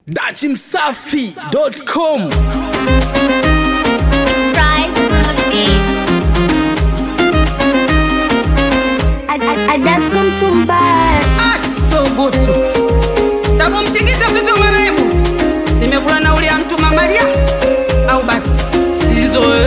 dachimsafi.com Rise on the beat. I, I, I just come to buy. asubutu tabu mtikisa mtoto marehemu nimekula nauli ya mtu mamalia au basi sizoe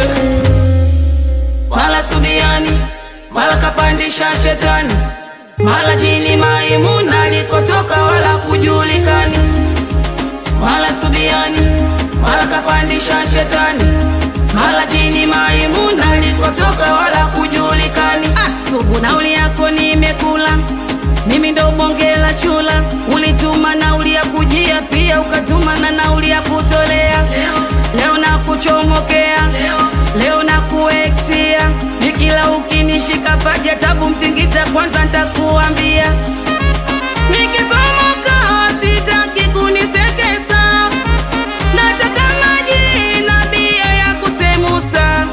mala subiani mala kapandisha shetani mala jini maimuna alikotoka wala kujulikani mala subiani mala kapandisha shetani mala jini maimuna alikotoka wala kujulikani asubu nauli yako nimekula mimi ndo bonge la chula ulituma nauli ya kujia pia ukatuma na nauli ya kutolea leo, leo na kuchomokea leo, leo na kuektia nikila ukinishika paja tabu mtingita kwanza ntakuambia nikisomoka sitaki kunisekesa nataka maji na bia ya kusemusa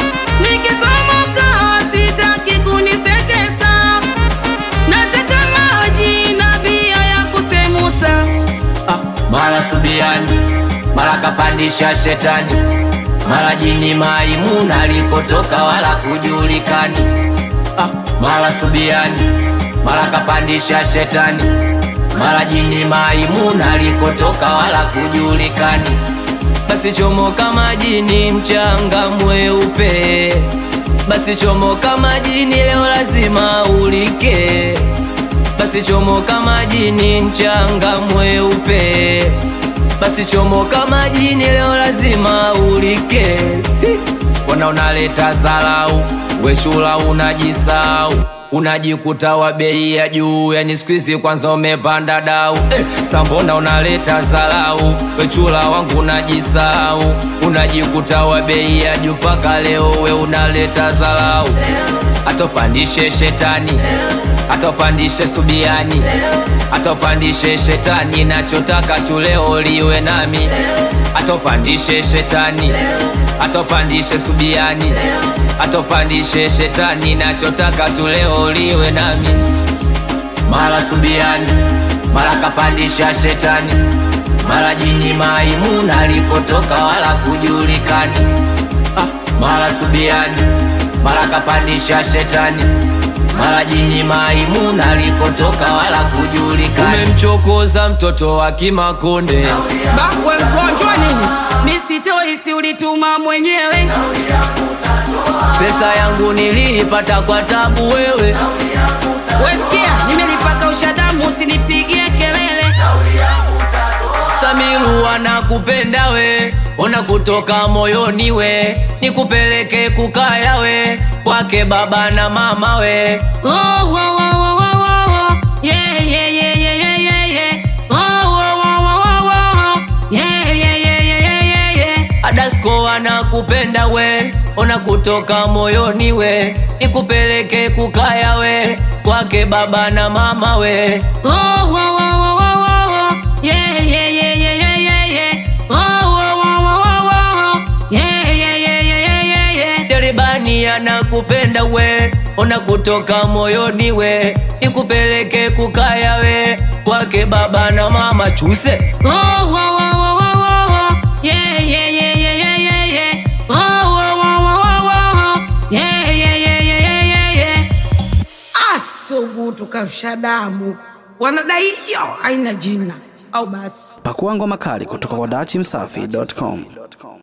nikisomoka sitaki kunisekesa nataka maji na bia ya kusemusa mara subiani mara kapandisha shetani mara jini maimuna alikotoka wala kujulikani ah, mara subiani mara kapandisha shetani mara jini maimuna alikotoka wala kujulikani basi chomoka majini mchanga mweupe basi chomoka majini leo lazima ulike basi chomoka majini mchanga mweupe basi chomoka majini leo lazima ulike Hi! wana unaleta zalau wechula unajisau unajikuta wa bei ya juu yani skuizi kwanza umepanda dau eh, sambona unaleta zalau wechula wangu unajisau unajikuta wa bei ya juu mpaka leo we unaleta zalau atopandishe shetani atopandishe subiani atopandishe shetani nachotaka tu leo liwe nami atopandishe shetani atopandishe subiani atopandishe shetani nachotaka tu leo liwe nami mara subiani mara kapandisha shetani mara jini maimuna alikotoka wala kujulikani ah, mara subiani mara kapandisha shetani mara jini maimuna alikotoka wala kujulikani umemchokoza mtoto wa kimakonde bakwe mgonjwa nini misitoisi ulituma mwenyewe pesa yangu niliipata kwa tabu wewe wesikia nimelipaka ushadamu usinipigie kelele Samiru anakupenda we, ona kutoka moyoni we, nikupeleke kukaya we, kwake baba na mama we. Oh, oh, oh, oh, oh, oh, oh. Yeah, yeah, yeah, yeah, yeah, yeah, yeah. Oh, oh, oh, oh, oh, oh, oh. Yeah, yeah, yeah, yeah, yeah, yeah, yeah. Adasko anakupenda we, ona kutoka moyoni we, nikupeleke kukaya we, kwake baba na mama we. Oh, oh, oh, oh, oh, oh, oh. Yeah, yeah, yeah, yeah, yeah, yeah, yeah. Oh, oh, oh, oh, oh, oh, oh. Yeah, yeah, yeah, yeah, yeah, yeah, yeah. Teribani anakupenda we, ona kutoka moyoni we, nikupeleke kukaya we, kwake baba na mama chuse. Oh, oh, oh, oh, oh, oh, oh. Yeah, yeah, yeah, yeah, yeah, yeah, yeah. Oh, oh, oh, oh, oh, oh, oh. Yeah, yeah, yeah, yeah, yeah, yeah, yeah. Asubutu kafsha damu wanadai hiyo haina jina au basi pakua ngoma kali kutoka kwa dachimsafi.com